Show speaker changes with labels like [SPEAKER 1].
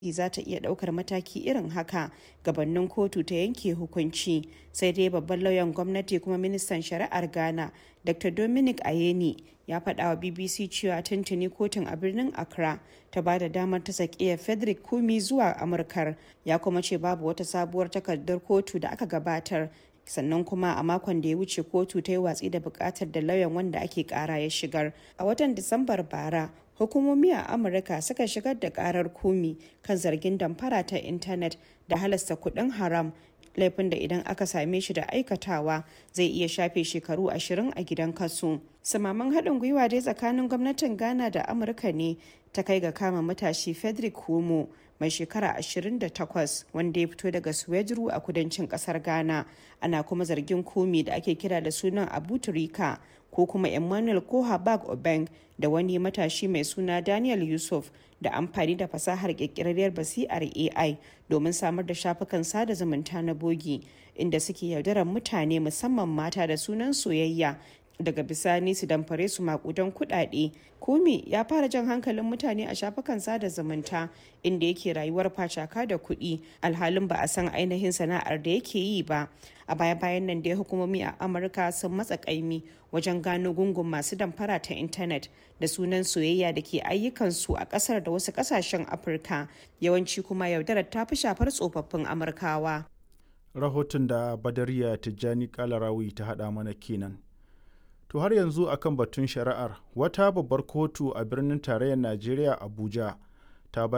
[SPEAKER 1] za ta iya ɗaukar mataki irin haka gabanin kotu ta yanke hukunci sai dai babban lauyan gwamnati kuma ministan shari'ar ghana dr dominic ayeni ya faɗa wa bbc cewa tuntuni kotun a birnin accra ta ba da damar ta sakiya frederick kumi zuwa amurkar ya kuma ce babu wata sabuwar takardar kotu da aka gabatar sannan kuma a makon da ya wuce kotu ta yi watsi da bukatar da lauyan wanda ake kara ya shigar a watan disambar bara hukumomi a amurka suka shigar da karar kumi kan zargin damfara ta intanet da halasta kuɗin haram laifin da idan aka same shi da aikatawa zai iya shafe shekaru ashirin a gidan kaso samaman haɗin gwiwa dai tsakanin gwamnatin ghana da amurka ne ta kai ga kama matashi frederick homo mai shekara 28 wanda ya fito daga suwejuru a kudancin kasar ghana ana kuma zargin komi da ake kira da sunan abu turika ko kuma emmanuel kohabag obeng da wani matashi mai suna daniel yusuf da amfani da fasahar kirkirarriyar basi'ar ai domin samar da shafukan sada zumunta na bogi inda suke yaudarar mutane musamman mata da sunan soyayya daga bisani su damfare su makudan kudade kumi ya fara jan hankalin mutane a shafukan sada zumunta inda yake rayuwar facaka da kuɗi alhalin ba a san ainihin sana'ar da yake yi ba a baya bayan nan dai hukumomi a amurka sun matsa kaimi wajen gano gungun masu damfara ta intanet da sunan soyayya da ke ayyukansu a kasar da wasu kasashen afirka yawanci kuma yaudarar ta fi shafar tsofaffin amurkawa
[SPEAKER 2] rahoton da badariya tijjani kalarawi ta haɗa mana kenan To har yanzu akan batun shari'ar wata babbar kotu a birnin tarayyar Najeriya Abuja